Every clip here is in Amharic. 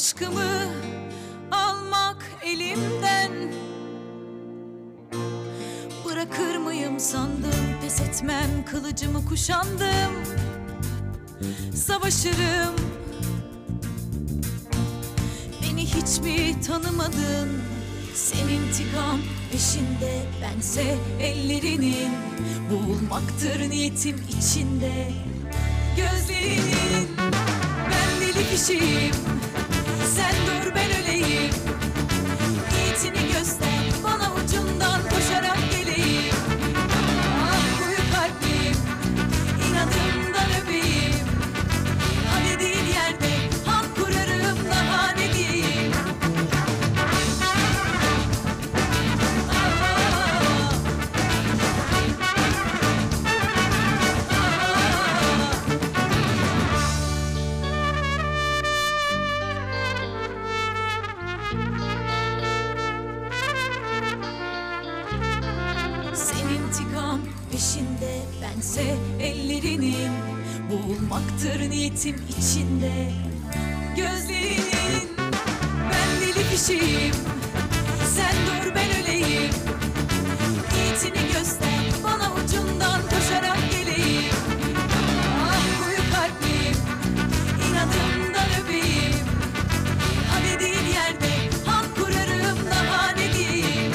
Aşkımı almak elimden Bırakır mıyım sandım Pes etmem kılıcımı kuşandım Savaşırım Beni hiç mi tanımadın Senin intikam peşinde Bense ellerinin Boğulmaktır niyetim içinde Gözlerinin Ben deli kişiyim Sen dur ben öleyim Niyetini göster Bana ucundan koşarak geleyim Ah koyu kalbim inadımdan öpeyim Hadi değil yerde Hamp kurarım daha ne diyeyim Sen intikam peşinde Bense ellerinin Boğulmaktır niyetim içinde Gözlerinin Ben deli kişiyim Sen dur ben öleyim Niyetini göster Bana ucundan koşarak geleyim Ah koyu kalbim inadımdan öpeyim Hadi değil yerde Hamp kurarım daha ne diyeyim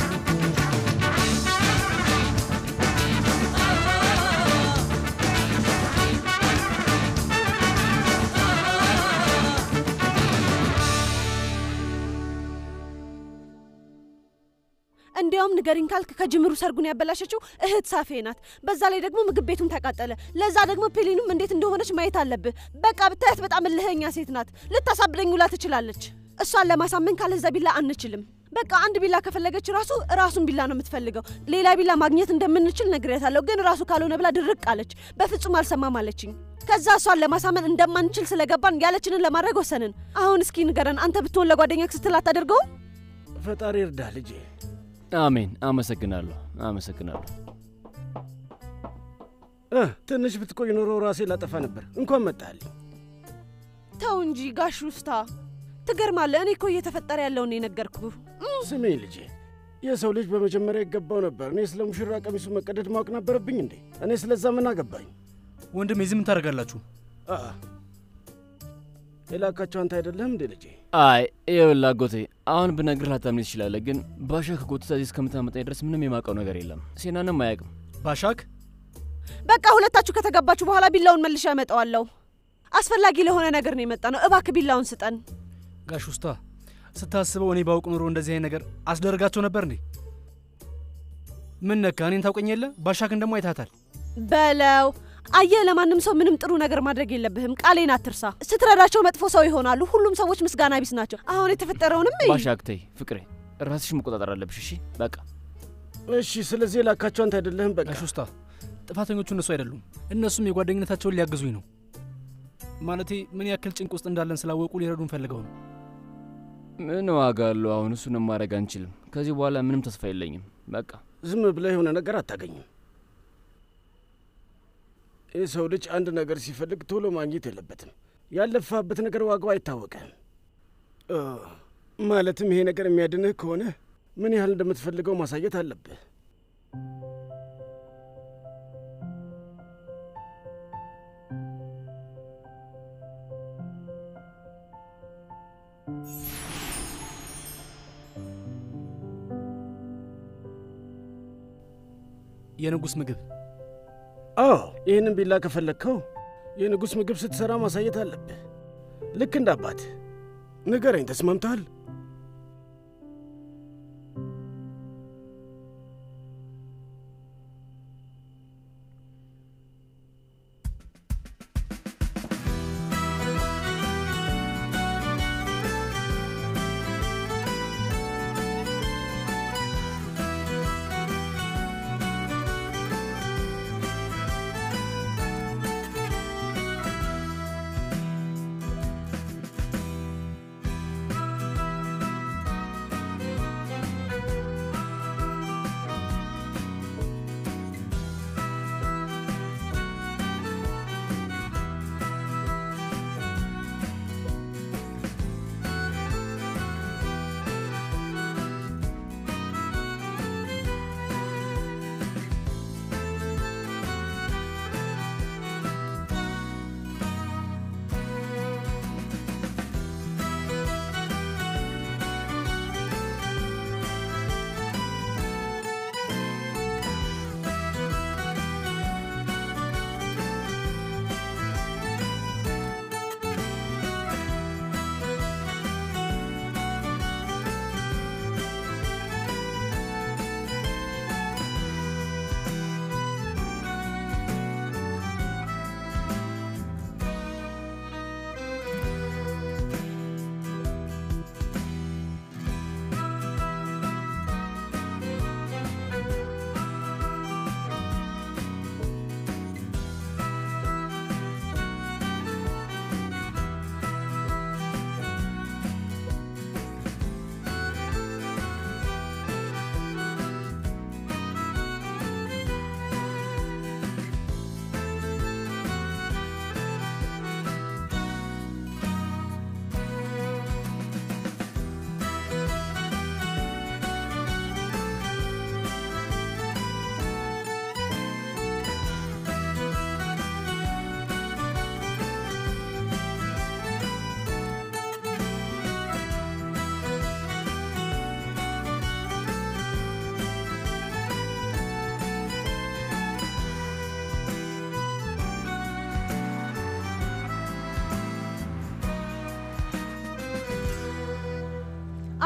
እንዲያውም ንገሪኝ ካልክ ከጅምሩ ሰርጉን ያበላሸችው እህት ሳፌ ናት። በዛ ላይ ደግሞ ምግብ ቤቱም ተቃጠለ። ለዛ ደግሞ ፔሊኑም እንዴት እንደሆነች ማየት አለብህ። በቃ ብታያት በጣም እልህኛ ሴት ናት። ልታሳብደኝ ውላ ትችላለች። እሷን ለማሳመን ካለዛ ቢላ አንችልም። በቃ አንድ ቢላ ከፈለገች ራሱ ራሱን ቢላ ነው የምትፈልገው። ሌላ ቢላ ማግኘት እንደምንችል ነግሬያታለሁ፣ ግን ራሱ ካልሆነ ብላ ድርቅ አለች። በፍጹም አልሰማም አለችኝ። ከዛ እሷን ለማሳመን እንደማንችል ስለገባን ያለችንን ለማድረግ ወሰንን። አሁን እስኪ ንገረን፣ አንተ ብትሆን ለጓደኛክ ስትል አታደርገውም? ፈጣሪ እርዳ ልጄ። አሜን። አመሰግናለሁ፣ አመሰግናለሁ። እ ትንሽ ብትቆይ ኖሮ ራሴ ላጠፋ ነበር። እንኳን መጣልኝ። ተው እንጂ ጋሽ ውስታ ትገርማለህ። እኔ እኮ እየተፈጠረ ያለውን የነገርኩህ። ስሜ ልጄ፣ የሰው ልጅ በመጀመሪያ ይገባው ነበር። እኔ ስለ ሙሽራ ቀሚሱ መቀደድ ማወቅ ነበረብኝ እንዴ? እኔ ስለዛ ምን አገባኝ? ወንድሜ እዚህ ምን ታደርጋላችሁ? አ የላካቸው አንተ አይደለህም እንዴ ልጄ? አይ ይኸውልህ አጎቴ፣ አሁን ብነግርህ ላታምኔ ትችላለህ፣ ግን ባሻ ከጎትታ እዚህ እስከምታመጣኝ ድረስ ምንም የማውቀው ነገር የለም። ሴናንም አያውቅም። ባሻክ በቃ ሁለታችሁ ከተጋባችሁ በኋላ ቢላውን መልሼ ያመጣዋለሁ። አስፈላጊ ለሆነ ነገር ነው የመጣ ነው። እባክህ ቢላውን ስጠን። ጋሽ ውስታ ስታስበው እኔ ባውቅ ኑሮ እንደዚህ አይነት ነገር አስደረጋቸው ነበር እንዴ? ምን ነካ? እኔን ታውቀኝ የለ ባሻክን ደግሞ አይታታል። በለው አየህ፣ ለማንም ሰው ምንም ጥሩ ነገር ማድረግ የለብህም። ቃሌን አትርሳ። ስትረዳቸው መጥፎ ሰው ይሆናሉ። ሁሉም ሰዎች ምስጋና ቢስ ናቸው። አሁን የተፈጠረውንም እይ። ባሻክ ተይ ፍቅሬ፣ ራስሽ መቆጣጠር አለብሽ። እሺ በቃ እሺ፣ ስለዚህ የላካቸው አንተ አይደለህም። በቃ ጋሽ ውስታ ጥፋተኞቹ እነሱ አይደሉም። እነሱም የጓደኝነታቸውን ሊያግዙኝ ነው። ማለቴ ምን ያክል ጭንቅ ውስጥ እንዳለን ስላወቁ ሊረዱን ፈልገው ነው። ምን ዋጋ አለው? አሁን እሱንም ማድረግ አንችልም። ከዚህ በኋላ ምንም ተስፋ የለኝም። በቃ ዝም ብለህ የሆነ ነገር አታገኝም። የሰው ልጅ አንድ ነገር ሲፈልግ ቶሎ ማግኘት የለበትም። ያለፋበት ነገር ዋጋው አይታወቅም። እ ማለትም ይሄ ነገር የሚያድንህ ከሆነ ምን ያህል እንደምትፈልገው ማሳየት አለብህ። የንጉሥ ምግብ አዎ ይህንን ቢላ ከፈለግከው የንጉሥ ምግብ ስትሠራ ማሳየት አለብህ። ልክ እንደ አባት ንገረኝ፣ ተስማምተሃል?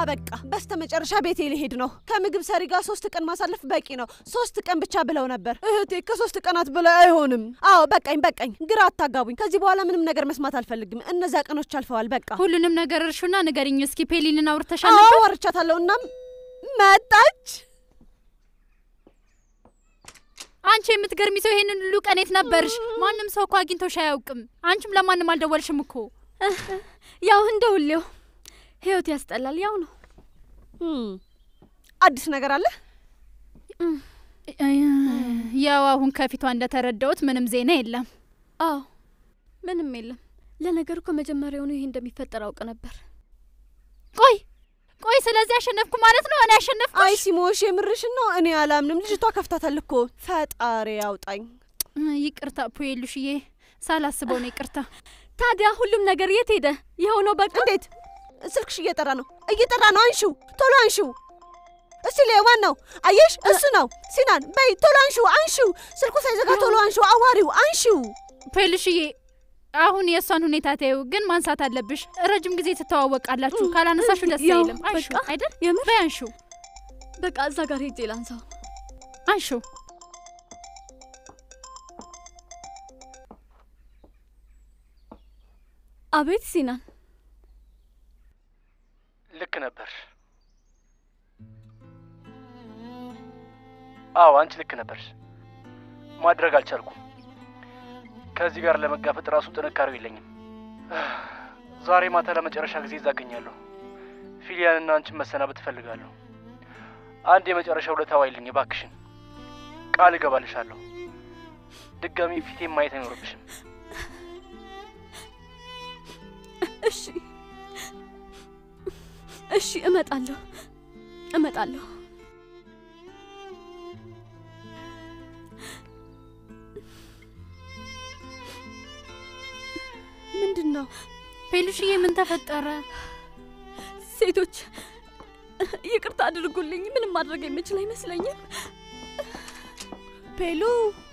አበቃ። በስተ መጨረሻ ቤቴ ሊሄድ ነው። ከምግብ ሰሪ ጋር ሶስት ቀን ማሳለፍ በቂ ነው። ሶስት ቀን ብቻ ብለው ነበር እህቴ። ከሶስት ቀናት በላይ አይሆንም። አዎ በቃኝ፣ በቃኝ። ግራ አታጋቡኝ። ከዚህ በኋላ ምንም ነገር መስማት አልፈልግም። እነዚያ ቀኖች አልፈዋል። በቃ ሁሉንም ነገር እርሹና ንገሪኝ እስኪ። ፔሊንን አውርተሻል አዎ ነበር? ወርቻታለሁ። እናም መጣች። አንቺ የምትገርሚ ሰው፣ ይሄንን ሁሉ ቀን የት ነበርሽ? ማንም ሰው እኮ አግኝቶሽ አያውቅም። አንቺም ለማንም አልደወልሽም እኮ። ያው እንደ ሁሌው ህይወት ያስጠላል። ያው ነው። እም፣ አዲስ ነገር አለ? ያው አሁን ከፊቷ እንደተረዳሁት ምንም ዜና የለም። አዎ ምንም የለም። ለነገሩ እኮ መጀመሪያውኑ ይሄ እንደሚፈጠር አውቅ ነበር። ቆይ ቆይ፣ ስለዚህ አሸነፍኩ ማለት ነው? እኔ አሸነፍኩ? አይ ሲሞሽ፣ የምርሽን ነው? እኔ አላምንም። ልጅቷ ከፍታታል እኮ። ፈጣሪ ያውጣኝ። ይቅርታ ፑዬሉሽዬ፣ ሳላስበው ነው ይቅርታ። ታዲያ ሁሉም ነገር የት ሄደ? ይኸው ነው በቃ። እንዴት ስልክሽ እየጠራ ነው? እየጠራ ነው። አንሺው፣ ቶሎ አንሺው። እስቲ ላይ ማን ነው? አየሽ፣ እሱ ነው። ሲናን በይ ቶሎ አንሺው፣ አንሺው። ስልኩ ሳይዘጋ ቶሎ አንሺው፣ አዋሪው፣ አንሺው። ፑዬሉሽዬ፣ አሁን የእሷን ሁኔታ ተይው፣ ግን ማንሳት አለብሽ። ረጅም ጊዜ ትተዋወቃላችሁ። ካላነሳሹ ደስ ያው አይልም። አንሹ በቃ አይደል? የምር በይ አንሹ፣ በቃ እዛ ጋር ሄጄ ላንሳው። አንሹ። አቤት ሲናን፣ ልክ ነበር። አዎ አንቺ ልክ ነበርሽ። ማድረግ አልቻልኩም። ከዚህ ጋር ለመጋፈጥ ራሱ ጥንካሬው የለኝም። ዛሬ ማታ ለመጨረሻ ጊዜ እዛ እገኛለሁ። ፊሊያንና አንቺን መሰናበት እፈልጋለሁ። አንድ የመጨረሻ ውለታ ዋይልኝ እባክሽን፣ ቃል እገባልሻለሁ። ድጋሚ ፊቴን ማየት አይኖርብሽም። እሺ እሺ፣ እመጣለሁ እመጣለሁ። ምንድን ነው? ፔሉሽዬ ምን ተፈጠረ? ሴቶች ይቅርታ አድርጉልኝ። ምንም ማድረግ የምችል አይመስለኝም። ፔሉ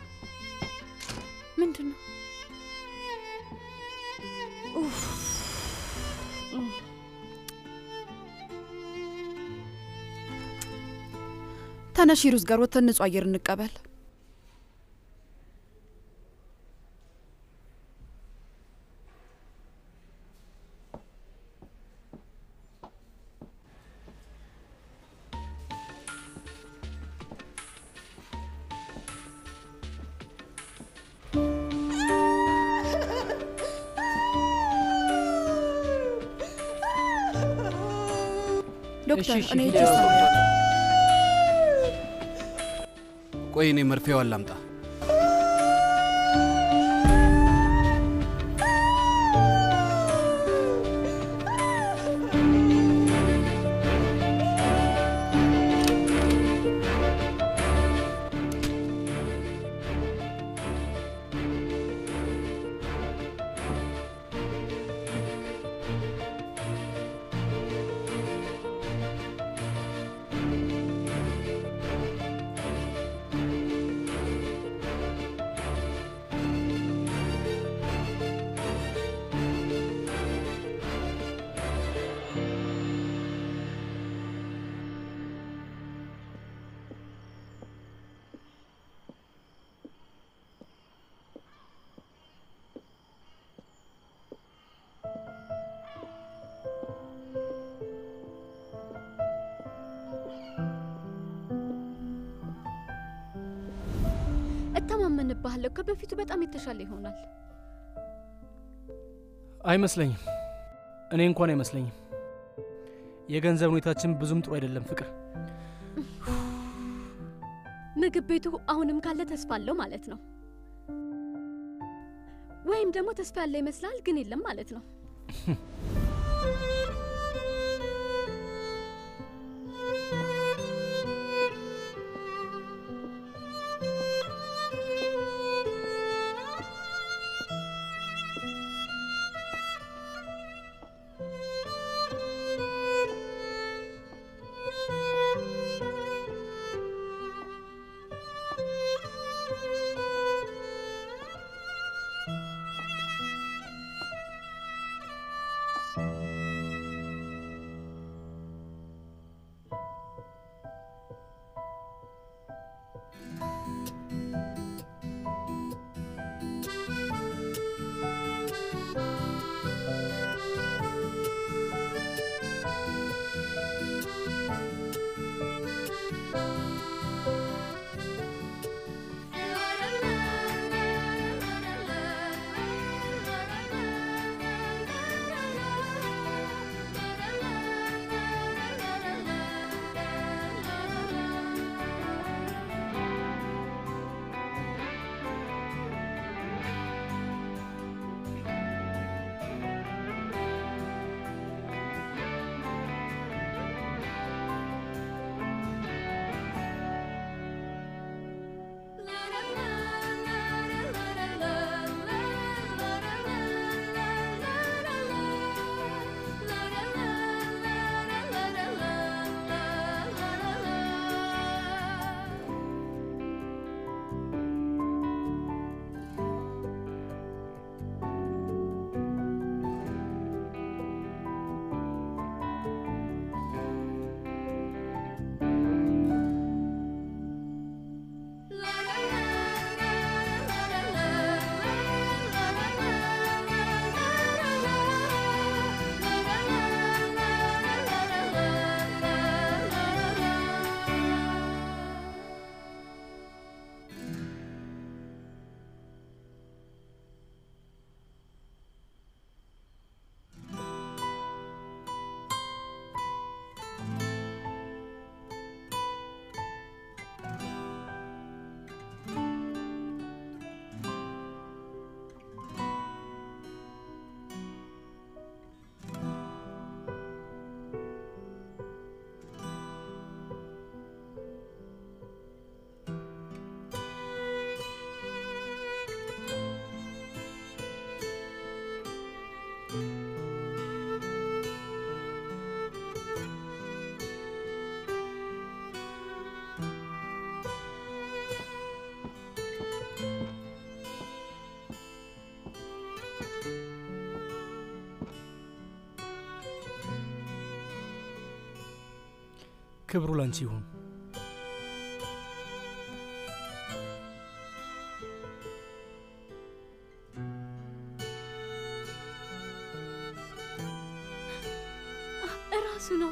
ምንድን ነው? ተነሽ ሩዝ ጋር ወጥተን ንጹህ አየር እንቀበል። ዶክተር እሺ፣ እኔ እሺ፣ እጅ ውስጥ ፊት ነው። ቆይ እኔ መርፌዋን ላምጣ። እተማመንብሃለሁ። ከበፊቱ በጣም የተሻለ ይሆናል። አይመስለኝም። እኔ እንኳን አይመስለኝም። የገንዘብ ሁኔታችን ብዙም ጥሩ አይደለም ፍቅር። ምግብ ቤቱ አሁንም ካለ ተስፋ አለው ማለት ነው። ወይም ደግሞ ተስፋ ያለ ይመስላል ግን የለም ማለት ነው። ክብሩ ላንቺ ይሁን። እራሱ ነው።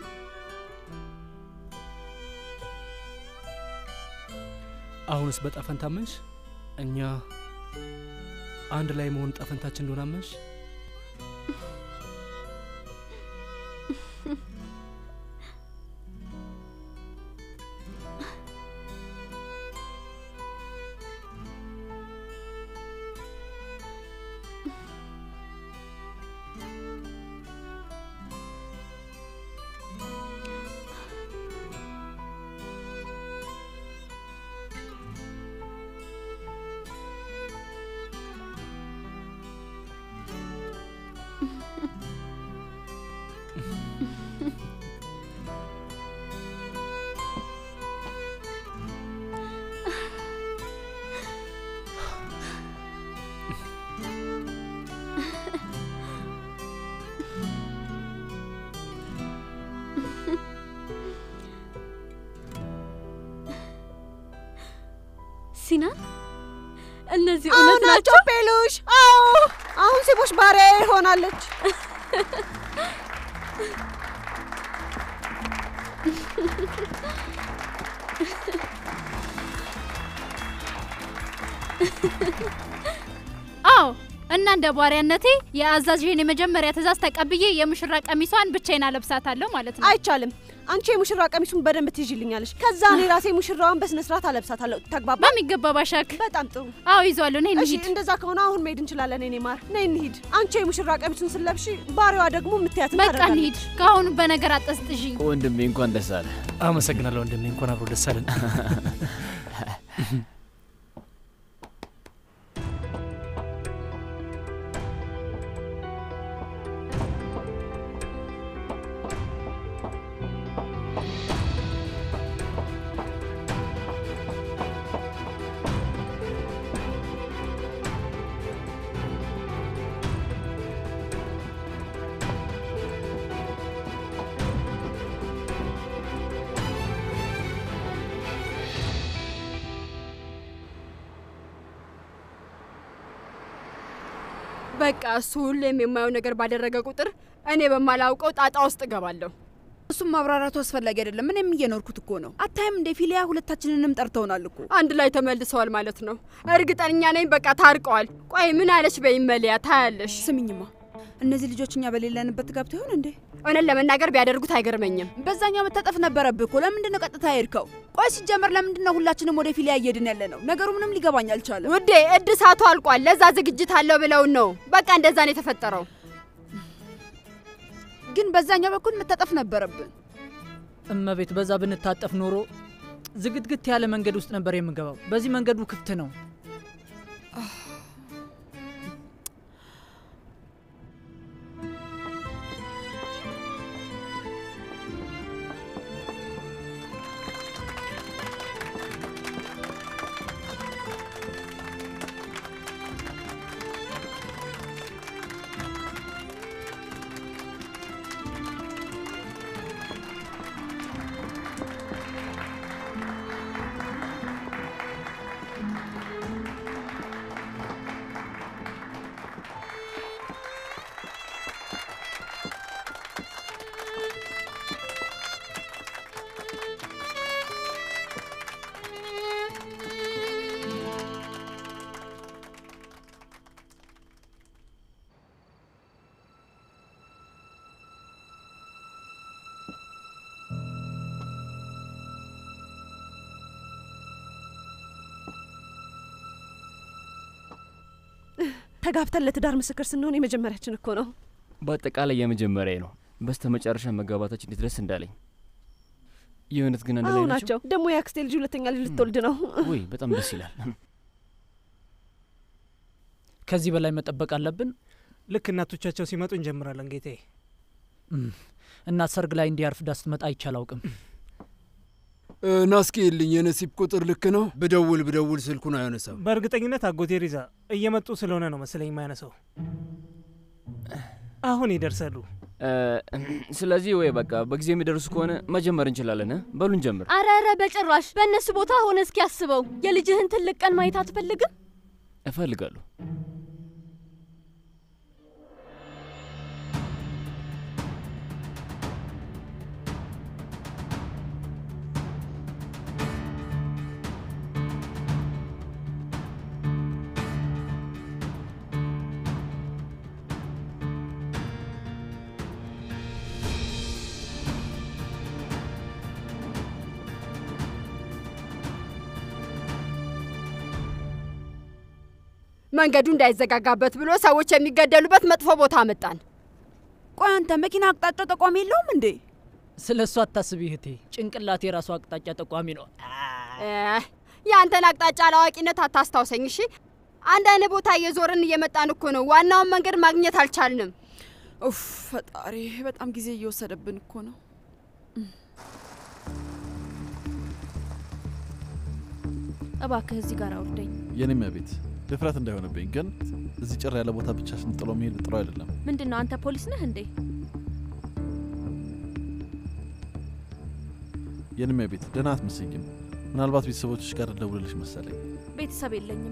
አሁንስ በጣፈንታ አመንሽ? እኛ አንድ ላይ መሆን ጣፈንታችን እንደሆነ አመንሽ? ሲናን እነዚህ አዎ እውነት ናቸው? ናቸው ፔሉሽ። አዎ አሁን ሴቦሽ ባሪያ ሆናለች። አዎ እና እንደ ባሪያነቴ የአዛዥህን የመጀመሪያ ትእዛዝ ተቀብዬ የሙሽራ ቀሚሷን ብቻዬን አለብሳታለሁ ማለት ነው። አይቻልም። አንቺ የሙሽራ ቀሚሱን በደንብ ትይዥልኛለሽ። ከዛ እኔ ራሴ ሙሽራዋን በስነ ስርዓት አለብሳታለሁ። ተግባባ? በሚገባ ባሻክ። በጣም ጥሩ። አዎ ይዟለሁ። ነይ እሺ፣ እንሂድ። እንደዛ ከሆነ አሁን መሄድ እንችላለን። እኔ ማር፣ ነይ እንሂድ። አንቺ የሙሽራ ቀሚሱን ስለብሺ፣ ባሪዋ ደግሞ የምትያትን በቃ እንሂድ። ከአሁኑ በነገር አጠስጥዥኝ። ወንድሜ እንኳን ደስ አለ። አመሰግናለሁ ወንድሜ፣ እንኳን አብሮ ደስ አለን። በቃ እሱ ሁሌም የማየው ነገር ባደረገ ቁጥር እኔ በማላውቀው ጣጣ ውስጥ እገባለሁ። እሱም ማብራራቱ አስፈላጊ አይደለም። እኔም እየኖርኩት እኮ ነው። አታይም እንደ ፊሊያ ሁለታችንንም ጠርተውናል እኮ። አንድ ላይ ተመልሰዋል ማለት ነው። እርግጠኛ ነኝ በቃ ታርቀዋል። ቆይ ምን አለች በይመለያ ታያለሽ። ስምኝማ እነዚህ ልጆች እኛ በሌለንበት ገብተው ይሆን እንዴ? እውነት ለመናገር ቢያደርጉት አይገርመኝም። በዛኛው መታጠፍ ነበረብህ እኮ። ለምንድን ነው ቀጥታ ሄድከው? ቆይ ሲጀመር ለምንድን ነው ሁላችንም ወደ ፊሊያ እየሄድን ያለ ነው? ነገሩ ምንም ሊገባኝ አልቻለም። ውዴ እድሳቱ አልቋል። ለዛ ዝግጅት አለው ብለውን ነው። በቃ እንደዛ ነው የተፈጠረው። ግን በዛኛው በኩል መታጠፍ ነበረብን። እመቤት፣ በዛ ብንታጠፍ ኖሮ ዝግትግት ያለ መንገድ ውስጥ ነበር የምንገባው። በዚህ መንገዱ ክፍት ነው። ተጋብተን ለትዳር ምስክር ስንሆን የመጀመሪያችን እኮ ነው። በአጠቃላይ የመጀመሪያ ነው። በስተ መጨረሻ መጋባታችን እንዴት ደስ እንዳለኝ። የእውነት ግን አንድ አዎ ላይ ናቸው? ናቸው። ደግሞ የአክስቴ ልጅ ሁለተኛ ልጅ ልትወልድ ነው። ውይ በጣም ደስ ይላል። ከዚህ በላይ መጠበቅ አለብን? ልክ እናቶቻቸው ሲመጡ እንጀምራለን ጌታዬ። እናት ሰርግ ላይ እንዲያርፍ ዳ ስትመጣ አይቻል አውቅም። ናስኪልኝ የነሲብ ቁጥር ልክ ነው። ብደውል ብደውል ስልኩን አያነሳም። በእርግጠኝነት አጎቴ ሪዛ እየመጡ ስለሆነ ነው መሰለኝ የማያነሳው። አሁን ይደርሳሉ። እ፣ ስለዚህ ወይ በቃ በጊዜ የሚደርሱ ከሆነ መጀመር እንችላለን። እ? በሉን ጀምር። አረ አረ በጭራሽ በእነሱ ቦታ ሆነ እስኪ ያስበው። የልጅህን ትልቅ ቀን ማየት አትፈልግም? እፈልጋለሁ። መንገዱ እንዳይዘጋጋበት ብሎ ሰዎች የሚገደሉበት መጥፎ ቦታ አመጣን። ቆይ አንተ መኪና አቅጣጫ ጠቋሚ የለውም እንዴ? ስለ እሱ አታስቢ እህቴ፣ ጭንቅላት የራሱ አቅጣጫ ጠቋሚ ነው። እ፣ የአንተን አቅጣጫ አላዋቂነት አታስታውሰኝ እሺ። አንድ አይነት ቦታ እየዞርን እየመጣን እኮ ነው። ዋናውን መንገድ ማግኘት አልቻልንም። ኡፍ ፈጣሪ፣ በጣም ጊዜ እየወሰደብን እኮ ነው። እባክህ እዚህ ጋር አውርደኝ። የኔም ቤት ድፍረት እንዳይሆንብኝ ግን እዚህ ጭር ያለ ቦታ ብቻሽን ጥሎ መሄድ ጥሩ አይደለም። ምንድን ነው አንተ ፖሊስ ነህ እንዴ? የኔም ቤት ደህና አትመስይም። ምናልባት ቤተሰቦችሽ ጋር ደውልልሽ መሰለኝ። ቤተሰብ የለኝም።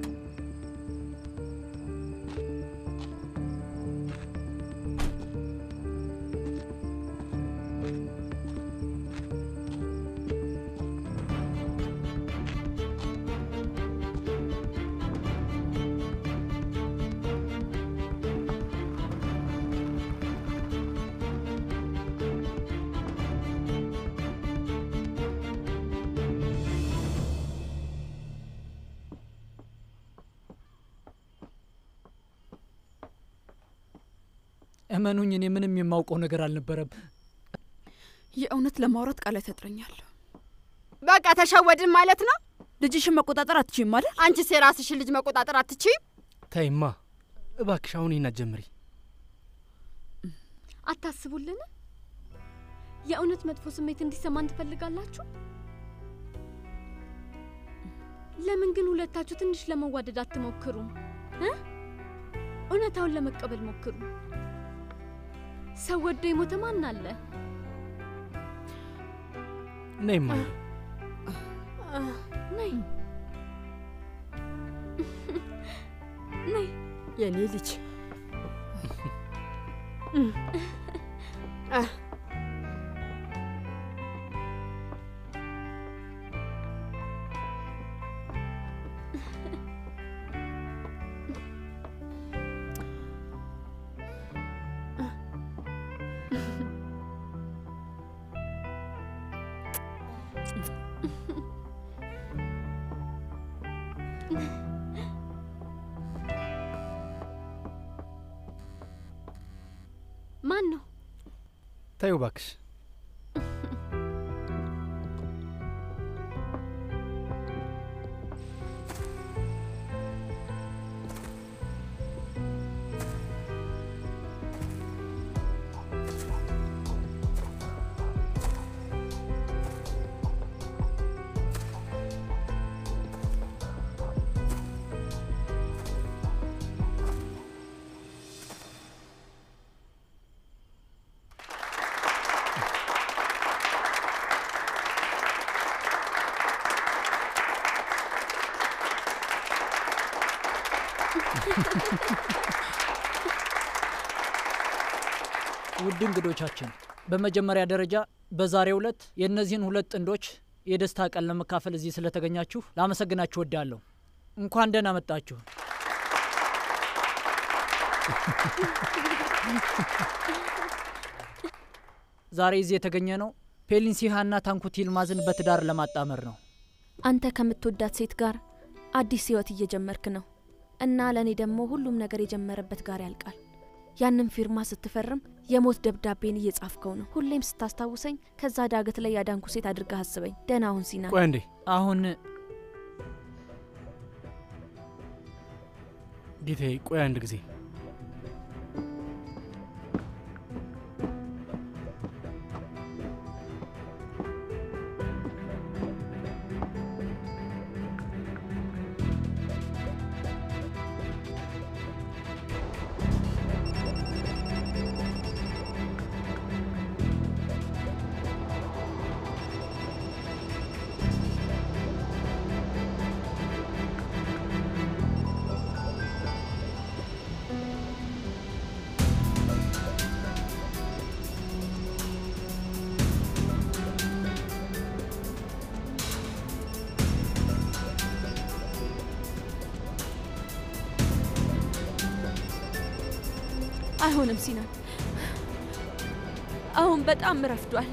እመኑኝ፣ እኔ ምንም የማውቀው ነገር አልነበረም። የእውነት ለማውራት ቃላት ያጥረኛል። በቃ ተሸወድን ማለት ነው። ልጅሽን መቆጣጠር አትችይም ማለት? አንቺስ የራስሽን ልጅ መቆጣጠር አትችይም? ተይማ እባክሽ፣ አሁን ይህን አትጀምሪ። አታስቡልን? የእውነት መጥፎ ስሜት እንዲሰማን ትፈልጋላችሁ? ለምን ግን ሁለታችሁ ትንሽ ለመዋደድ አትሞክሩም እ? እውነታውን ለመቀበል ሞክሩ። ሰው ወዶ የሞተ ማን አለ? ነይማ ነይ ነይ የኔ ልጅ ማን ነው? ተይው እባክሽ። ውድ እንግዶቻችን፣ በመጀመሪያ ደረጃ በዛሬው ዕለት የእነዚህን ሁለት ጥንዶች የደስታ ቀን ለመካፈል እዚህ ስለተገኛችሁ ላመሰግናችሁ ወዳለሁ። እንኳን ደህና መጣችሁ። ዛሬ እዚህ የተገኘ ነው ፔሊንሲሃና ታንኩት ይልማዝን በትዳር ለማጣመር ነው። አንተ ከምትወዳት ሴት ጋር አዲስ ህይወት እየጀመርክ ነው እና ለእኔ ደግሞ ሁሉም ነገር የጀመረበት ጋር ያልቃል። ያንን ፊርማ ስትፈርም የሞት ደብዳቤን እየጻፍከው ነው። ሁሌም ስታስታውሰኝ ከዛ ዳገት ላይ ያዳንኩ ሴት አድርገህ አስበኝ። ደህና አሁን ሲና ቆይ እንዴ አሁን ጌታዬ፣ ቆይ አንድ ጊዜ አይሆንም ሲናን፣ አሁን በጣም ረፍዷል።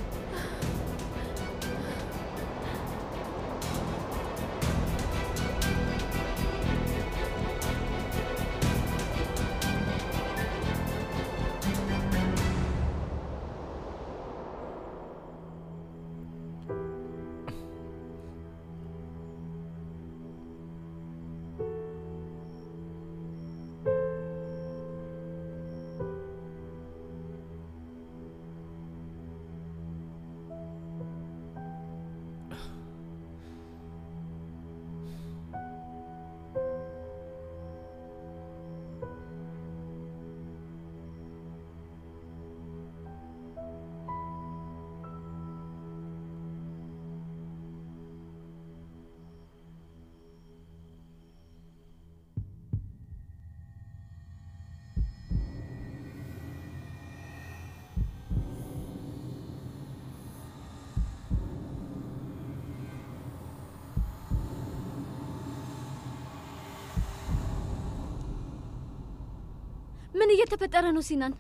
ምን እየተፈጠረ ነው ሲናን?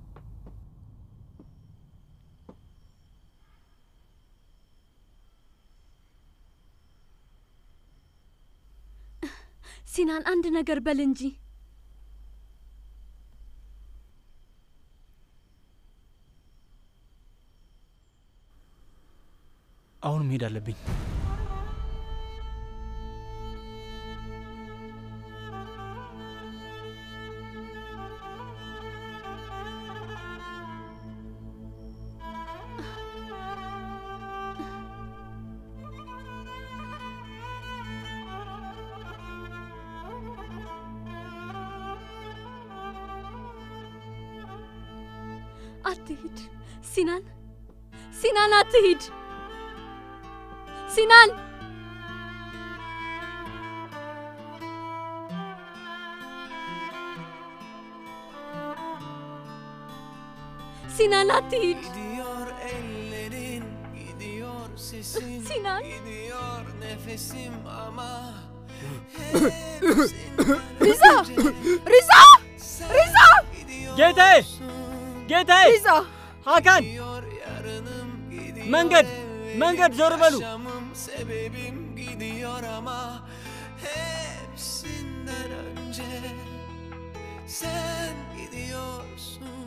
ሲናን አንድ ነገር በል እንጂ። አሁን መሄድ አለብኝ። አትሂድ ሲናን፣ ሲናን አትሂድ ሲናን። ሲናን አትሂድ። Gidiyor ellerin, gidiyor sesin, Sinan. gidiyor nefesim ama ሪዛ ሪዛ ሪዛ ጌታዬ ጌታዬ ሪዛ ሀካን መንገድ መንገድ ዞር በሉ yaşamım sebebim gidiyor ama hepsinden önce sen gidiyorsun.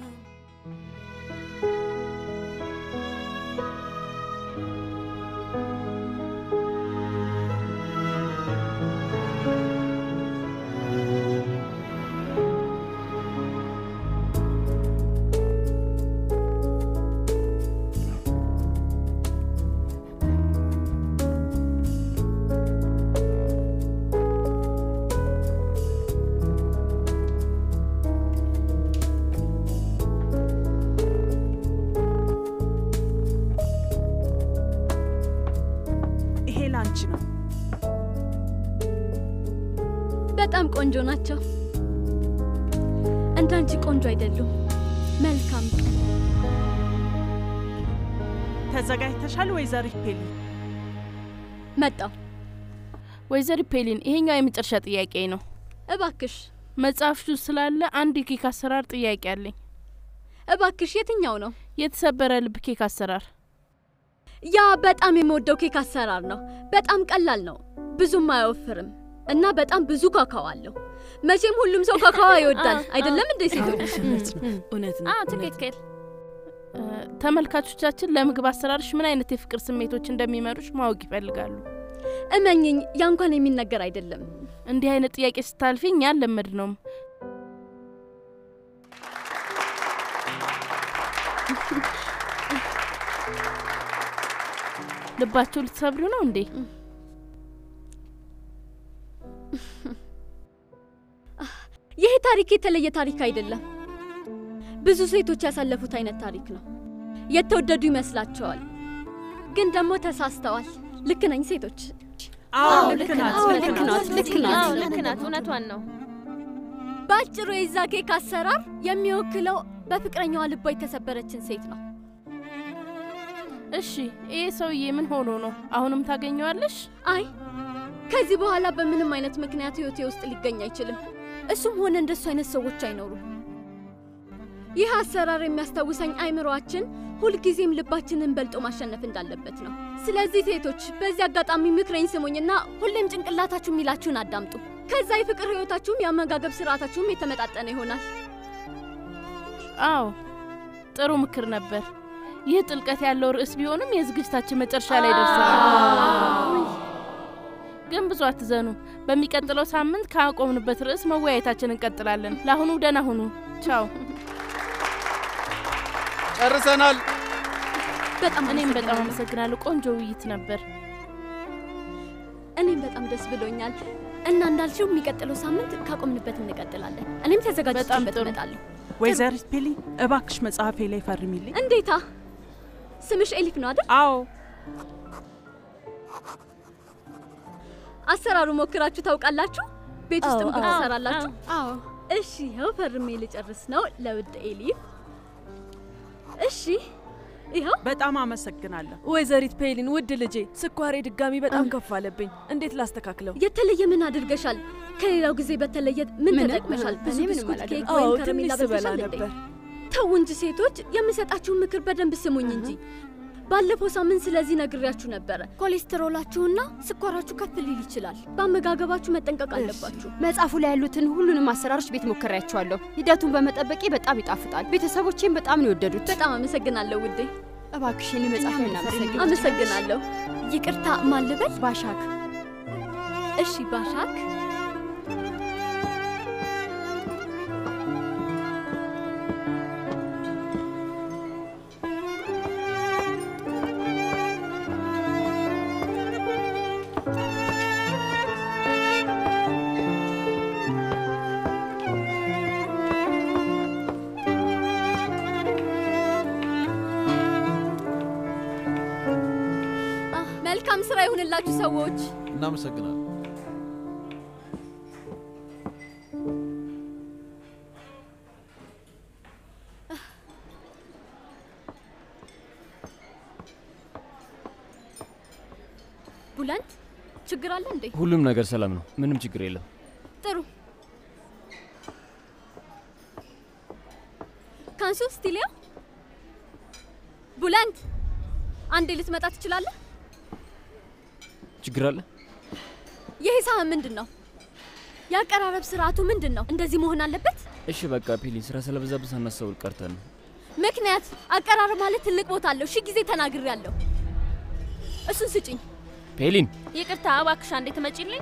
ይሄ ላንቺ ነው። በጣም ቆንጆ ናቸው። እንዳንቺ ቆንጆ አይደሉም። መልካም ቀን። ተዘጋጅተሻል ወይዘሪት ፔሊ? መጣው። ወይዘሪ ፔሊን ይሄኛው የመጨረሻ ጥያቄ ነው። እባክሽ መጽሐፍሽ ውስጥ ስላለ አንድ የኬክ አሰራር ጥያቄ አለኝ። እባክሽ የትኛው ነው? የተሰበረ ልብ ኬክ አሰራር። ያ በጣም የምወደው ኬክ አሰራር ነው። በጣም ቀላል ነው፣ ብዙም አይወፍርም እና በጣም ብዙ ካካዋ አለው። መቼም ሁሉም ሰው ካካዋ ይወዳል አይደለም እንዴ ሴቶች? እውነት አዎ ትክክል። እ፣ ተመልካቾቻችን ለምግብ አሰራርሽ ምን አይነት የፍቅር ስሜቶች እንደሚመሩሽ ማወቅ ይፈልጋሉ። እመኝኝ፣ ያ እንኳን የሚነገር አይደለም። እንዲህ አይነት ጥያቄ ስታልፊ እኛ አልለመድ ነውም። ልባቸው ልትሰብሩ ነው እንዴ? ይሄ ታሪክ የተለየ ታሪክ አይደለም። ብዙ ሴቶች ያሳለፉት አይነት ታሪክ ነው። የተወደዱ ይመስላቸዋል፣ ግን ደግሞ ተሳስተዋል። ልክ ነኝ ሴቶች? አዎ፣ ልክ ናት፣ አዎ፣ ልክ ልክ ናት፣ ናት፣ ልክ ልክ ናት። ናት። አዎ፣ ልክ ናት፣ እውነቷን ነው። በአጭሩ የዛ ኬክ አሰራር የሚወክለው በፍቅረኛዋ ልቧ የተሰበረችን ሴት ነው። እሺ፣ ይሄ ሰውዬ ምን ሆኖ ነው? አሁንም ታገኘዋለሽ? አይ ከዚህ በኋላ በምንም አይነት ምክንያት ህይወቴ ውስጥ ሊገኝ አይችልም። እሱም ሆነ እንደሱ አይነት ሰዎች አይኖሩም። ይህ አሰራር የሚያስታውሰኝ አይምሮአችን ሁልጊዜም ልባችንን በልጦ ማሸነፍ እንዳለበት ነው። ስለዚህ ሴቶች በዚህ አጋጣሚ ምክሬን ስሙኝና ሁሌም ጭንቅላታችሁ የሚላችሁን አዳምጡ። ከዛ የፍቅር ህይወታችሁም የአመጋገብ ስርዓታችሁም የተመጣጠነ ይሆናል። አዎ ጥሩ ምክር ነበር። ይህ ጥልቀት ያለው ርዕስ ቢሆንም የዝግጅታችን መጨረሻ ላይ ደርሰናል። ግን ብዙ አትዘኑ። በሚቀጥለው ሳምንት ካቆምንበት ርዕስ መወያየታችን እንቀጥላለን። ለአሁኑ ደህና ሁኑ። ቻው። ጨርሰናል። በጣም እኔም በጣም አመሰግናለሁ። ቆንጆ ውይይት ነበር። እኔም በጣም ደስ ብሎኛል እና እንዳልሽው የሚቀጥለው ሳምንት ካቆምንበት እንቀጥላለን። እኔም ተዘጋጅቼበት እመጣለሁ። ወይዘሪት ፔሊ እባክሽ መጽሐፌ ላይ ፈርሚልኝ። እንዴታ! ስምሽ ኤሊፍ ነው አይደል? አዎ። አሰራሩ ሞክራችሁ ታውቃላችሁ? ቤት ውስጥ አዎ፣ ምግብ አዎ፣ ትሰራላችሁ? አዎ። እሺ፣ ይኸው ፈርሜ ልጨርስ ነው ለውድ ኤሊፍ። እሺ፣ ይኸው በጣም አመሰግናለሁ። ወይዘሪት ፔሊን ውድ ልጄ፣ ስኳሬ ድጋሚ በጣም ከፍ አለብኝ። እንዴት ላስተካክለው? የተለየ ምን አድርገሻል? ከሌላው ጊዜ በተለየ ምን ምንም፣ ተጠቅመሻል? ብዙ እኔ ምንም ብስኩት፣ ኬክ አላደረኩም። ወይም አዎ፣ ከረሜላ ትንሽ ስበላ በልተሻል እንዴ? ነበር። ተው እንጂ ሴቶች፣ የምሰጣችሁን ምክር በደንብ ስሙኝ እንጂ። ባለፈው ሳምንት ስለዚህ ነግሬያችሁ ነበረ። ኮሌስትሮላችሁና ስኳራችሁ ከፍ ሊል ይችላል። በአመጋገባችሁ መጠንቀቅ አለባችሁ። መጽሐፉ ላይ ያሉትን ሁሉንም አሰራሮች ቤት ሞክሬያቸዋለሁ። ሂደቱን በመጠበቄ በጣም ይጣፍጣል። ቤተሰቦቼም በጣም ነው የወደዱት። በጣም አመሰግናለሁ ውዴ። እባክሽ የኔ መጽሐፍ እናመሰግን። አመሰግናለሁ። ይቅርታ ማን ልበል? ባሻክ። እሺ ባሻክ። አህ፣ መልካም ስራ ይሁንላችሁ ሰዎች። እናመሰግናለን። ቡለንት ችግር አለ እንዴ? ሁሉም ነገር ሰላም ነው። ምንም ችግር የለም። ጥሩ ካንሱ ስቲሊያ ቡለንት አንዴ ልትመጣ ትችላለህ? ችግር አለ? ይህ ሳህን ምንድን ነው? የአቀራረብ ስርዓቱ ምንድን ነው? እንደዚህ መሆን አለበት? እሺ በቃ ፒሊ፣ ስራ ስለበዛብን ሳናስተውል ቀርተን ነው። ምክንያት አቀራረብ ማለት ትልቅ ቦታ አለው። ሺህ ጊዜ ተናግሬያለሁ። እሱን ስጭኝ። ፔሊን ይቅርታ እባክሽ አንዴ ትመጪልኝ?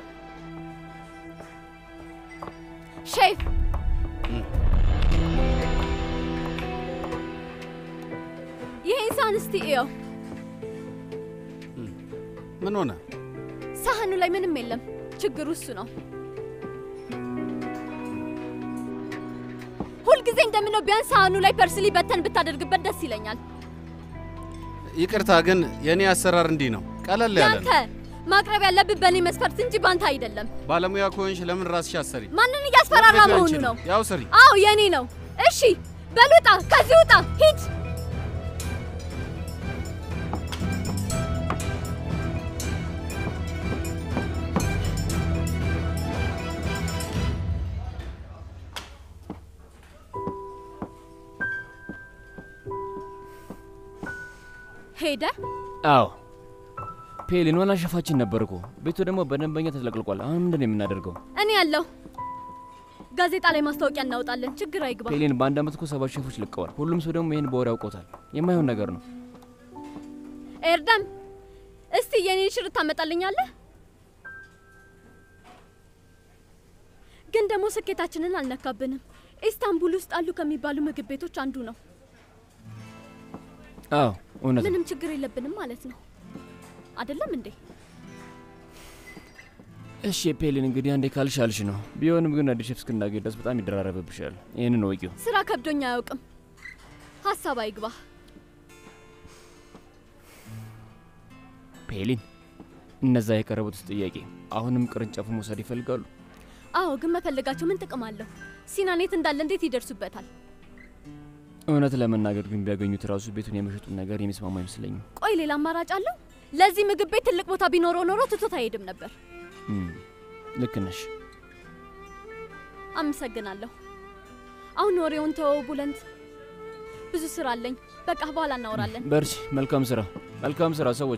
ሼፍ ይሄን ሳህን እስቲ እየው። ምን ሆነ? ሳህኑ ላይ ምንም የለም። ችግሩ እሱ ነው። ሁልጊዜ እንደምነው ቢያንስ ሳህኑ ላይ ፐርስሊ በተን ብታደርግበት ደስ ይለኛል። ይቅርታ ግን የእኔ አሰራር እንዲህ ነው፣ ቀለል ያለ ያንተ ነው። ማቅረብ ያለብህ በእኔ መስፈርት እንጂ ባንተ አይደለም። ባለሙያ ከሆንሽ ለምን ራስሽ አሰሪ? ማንን እያስፈራራ መክፈል መሆኑ አንቺ ነው? ያው ስሪ። አዎ የኔ ነው። እሺ በል ውጣ፣ ከዚህ ውጣ፣ ሂድ። ሄደ። አዎ ፔሊን ዋና ሸፋችን ነበር እኮ። ቤቱ ደግሞ በደንበኛ ተጥለቅልቋል። አሁን ምንድን ነው የምናደርገው? እኔ ያለሁ ጋዜጣ ላይ ማስታወቂያ እናወጣለን። ችግር አይግባ። ፔሊን በአንድ አመት እኮ ሰባት ሼፎች ለቀዋል። ሁሉም ሰው ደግሞ ይህን በወሬ ያውቆታል። የማይሆን ነገር ነው። ኤርደም እስቲ የኔን ሽር ታመጣልኛለህ? ግን ደግሞ ስኬታችንን አልነካብንም። ኢስታንቡል ውስጥ አሉ ከሚባሉ ምግብ ቤቶች አንዱ ነው። አዎ እውነት ነው። ምንም ችግር የለብንም ማለት ነው አይደለም እንዴ? እሺ ፔሊን፣ እንግዲህ አንዴ ካልሽ አልሽ ነው። ቢሆንም ግን አዲስ ሼፍ እስክናገኝ ድረስ በጣም ይደራረብብሻል። ይህንን ወቂው። ስራ ከብዶኛ አያውቅም። ሀሳብ አይግባ። ፔሊን፣ እነዛ የቀረቡት ጥያቄ አሁንም ቅርንጫፉ መውሰድ ይፈልጋሉ? አዎ፣ ግን መፈለጋቸው ምን ጥቅም አለው? ሲናን የት እንዳለ እንዴት ይደርሱበታል? እውነት ለመናገር ግን ቢያገኙት ራሱ ቤቱን የመሸጡን ነገር የሚስማማ አይመስለኝም። ቆይ ሌላ አማራጭ አለው? ለዚህ ምግብ ቤት ትልቅ ቦታ ቢኖረው ኖሮ ትቶት አይሄድም ነበር። እም፣ ልክ ነሽ። አመሰግናለሁ። አሁን ወሬውን ተወው ቡለንት። ብዙ ስራ አለኝ። በቃ በኋላ እናወራለን። በርቺ። መልካም ስራ፣ መልካም ስራ ሰዎች።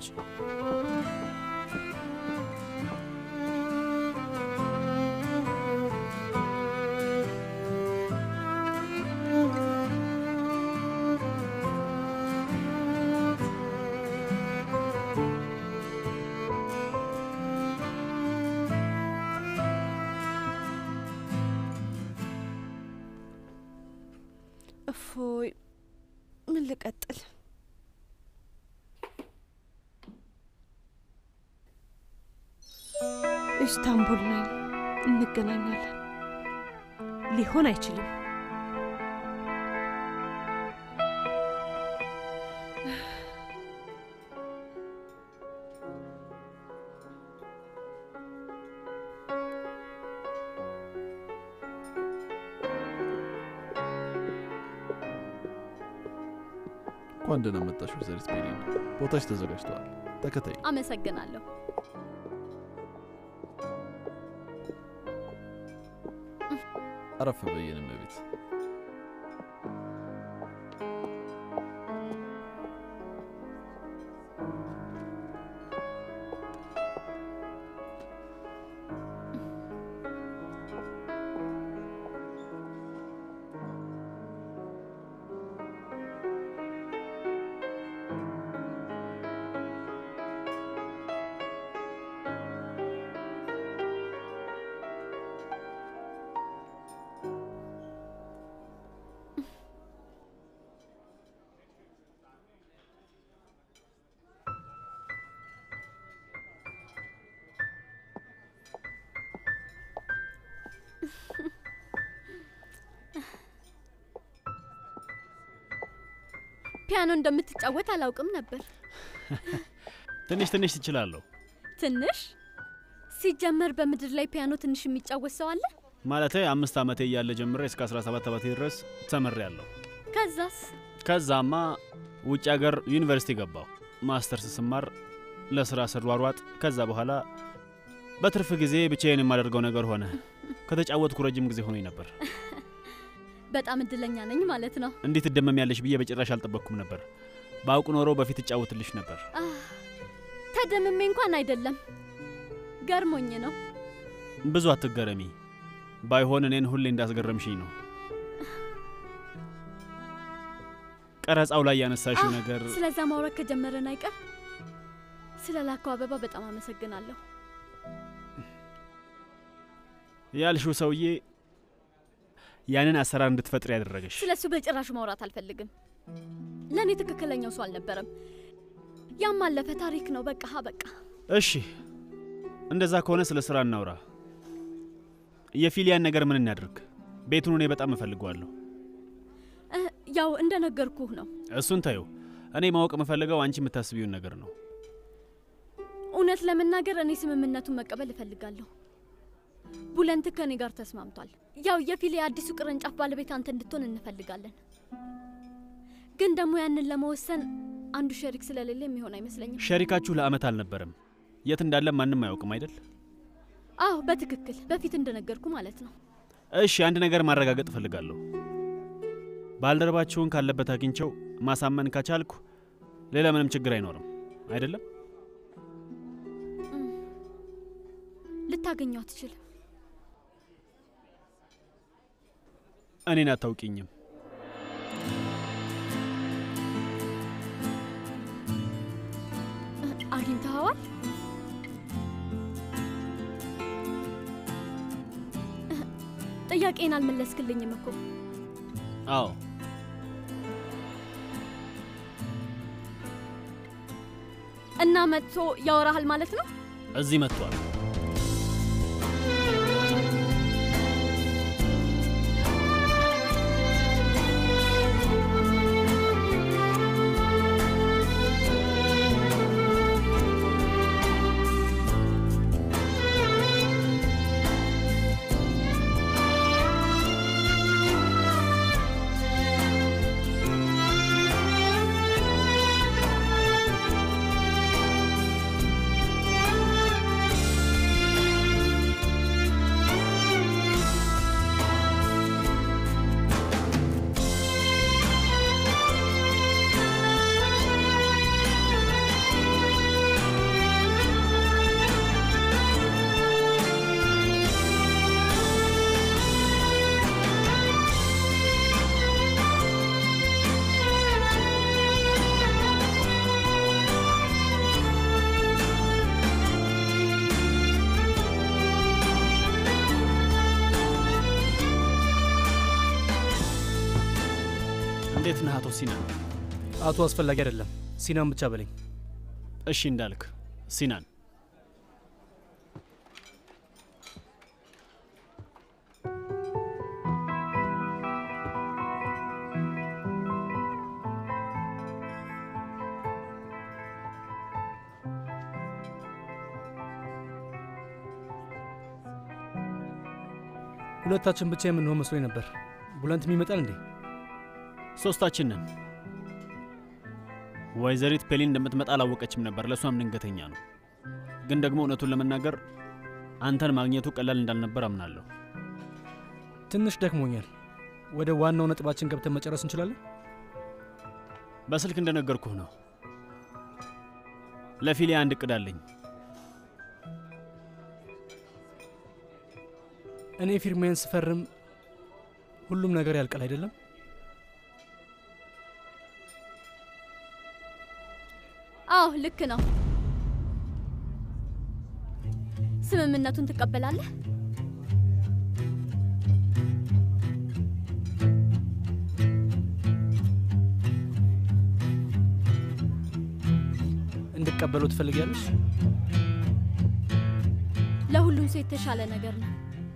እፎይ፣ ምን ልቀጥል? ኢስታንቡል ነኝ፣ እንገናኛለን። ሊሆን አይችልም። እንኳን ደህና መጣሽ ወይዘሪት ፔሊን። ቦታሽ ተዘጋጅተዋል። ተከታይ አመሰግናለሁ። አረፍ በየነ እመቤት። ፒያኖ እንደምትጫወት አላውቅም ነበር። ትንሽ ትንሽ ትችላለሁ። ትንሽ ሲጀመር በምድር ላይ ፒያኖ ትንሽ የሚጫወት ሰው አለ? ማለቴ አምስት ዓመቴ እያለ ጀምሬ እስከ 17 ዓመቴ ድረስ ተምሬያለሁ። ከዛስ? ከዛማ ውጭ ሀገር ዩኒቨርሲቲ ገባሁ። ማስተርስ ስማር ለስራ ስሯሯጥ፣ ከዛ በኋላ በትርፍ ጊዜ ብቻዬን የማደርገው ነገር ሆነ። ከተጫወትኩ ረጅም ጊዜ ሆኖኝ ነበር። በጣም እድለኛ ነኝ ማለት ነው። እንዴት ትደመሚያለሽ ብዬ በጭራሽ አልጠበቅኩም ነበር። በአውቅ ኖሮ በፊት እጫወትልሽ ነበር። አህ፣ ተደምሜ እንኳን አይደለም ገርሞኝ ነው። ብዙ አትገረሚ። ባይሆን እኔን ሁሌ እንዳስገረምሽኝ ነው። ቀረጻው ላይ ያነሳሽው አህ፣ ነገር ስለዛ ማውራት ከጀመረን አይቀር ስለ ላከው አበባ በጣም አመሰግናለሁ። ያልሽው ሰውዬ ያንን አሰራር እንድትፈጥር ያደረገሽ ስለ እሱ በጭራሹ ማውራት አልፈልግም። ለእኔ ትክክለኛው ሰው አልነበረም። ያም አለፈ ታሪክ ነው። በቃ በቃ እሺ፣ እንደዛ ከሆነ ስለ ስራ እናውራ። የፊሊያን ነገር ምን እናድርግ? ቤቱን እኔ በጣም እፈልገዋለሁ። እ፣ ያው እንደነገርኩህ ነው። እሱን ታዩ። እኔ ማወቅ የምፈልገው አንቺ የምታስቢውን ነገር ነው። እውነት ለመናገር እኔ ስምምነቱን መቀበል እፈልጋለሁ። ቡለንት ከኔ ጋር ተስማምቷል። ያው የፊሌ አዲሱ ቅርንጫፍ ባለቤት አንተ እንድትሆን እንፈልጋለን። ግን ደግሞ ያንን ለመወሰን አንዱ ሸሪክ ስለሌለ የሚሆን አይመስለኝም። ሸሪካችሁ ለአመት አልነበረም። የት እንዳለ ማንም አያውቅም አይደል? አዎ በትክክል በፊት እንደነገርኩ ማለት ነው። እሺ፣ አንድ ነገር ማረጋገጥ እፈልጋለሁ። ባልደረባችሁን ካለበት አግኝቸው ማሳመን ከቻልኩ ሌላ ምንም ችግር አይኖርም አይደለም? ልታገኘው አትችልም። እኔን አታውቂኝም። እ፣ አግኝተኸዋል? እ፣ ጥያቄን አልመለስክልኝም እኮ። አዎ እና መጥቶ ያወራሃል ማለት ነው? እዚህ መጥቷል። እንዴት ነህ አቶ ሲናን? አቶ አስፈላጊ አይደለም፣ ሲናን ብቻ በለኝ። እሺ እንዳልክ ሲናን። ሁለታችን ብቻ የምንሆን መስሎኝ ነበር። ቡለንትም ይመጣል እንዴ? ሶስታችን ነን። ወይዘሪት ፔሊን እንደምትመጣ አላወቀችም ነበር። ለእሷም ድንገተኛ ነው። ግን ደግሞ እውነቱን ለመናገር አንተን ማግኘቱ ቀላል እንዳልነበር አምናለሁ። ትንሽ ደክሞኛል። ወደ ዋናው ነጥባችን ገብተን መጨረስ እንችላለን? በስልክ እንደነገርኩህ ነው። ለፊሊያ አንድ እቅድ አለኝ። እኔ ፊርማዬን ስፈርም ሁሉም ነገር ያልቃል አይደለም? አዎ ልክ ነው። ስምምነቱን ትቀበላለህ? እንድቀበለው ትፈልጊያለሽ? ለሁሉም ሰው የተሻለ ነገር ነው።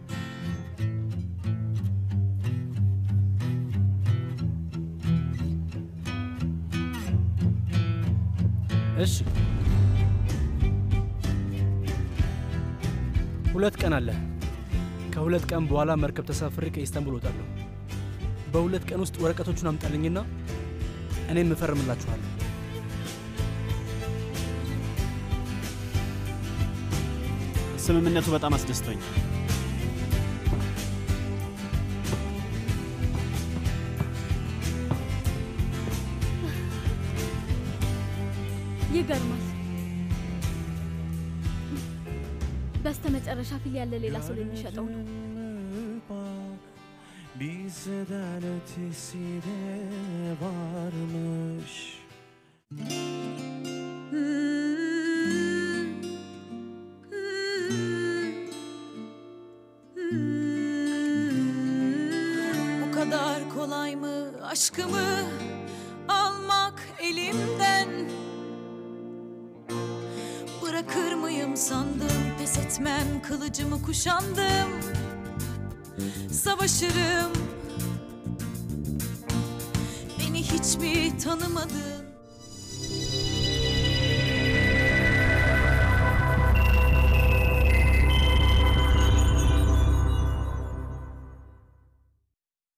እሺ፣ ሁለት ቀን አለ። ከሁለት ቀን በኋላ መርከብ ተሳፍሬ ከኢስታንቡል እወጣለሁ። በሁለት ቀን ውስጥ ወረቀቶቹን አምጣልኝና እኔም እፈርምላችኋለሁ። ስምምነቱ በጣም አስደስቶኛል። ይገርማል። በስተ መጨረሻ ፊል ያለ ሌላ ሰው ልንሸጠው ነው። Bizden ötesi de varmış Bu kadar kolay mı aşkımı almak elimden Bırakır mıyım sandım pes etmem kılıcımı kuşandım Savaşırım Beni hiç mi tanımadın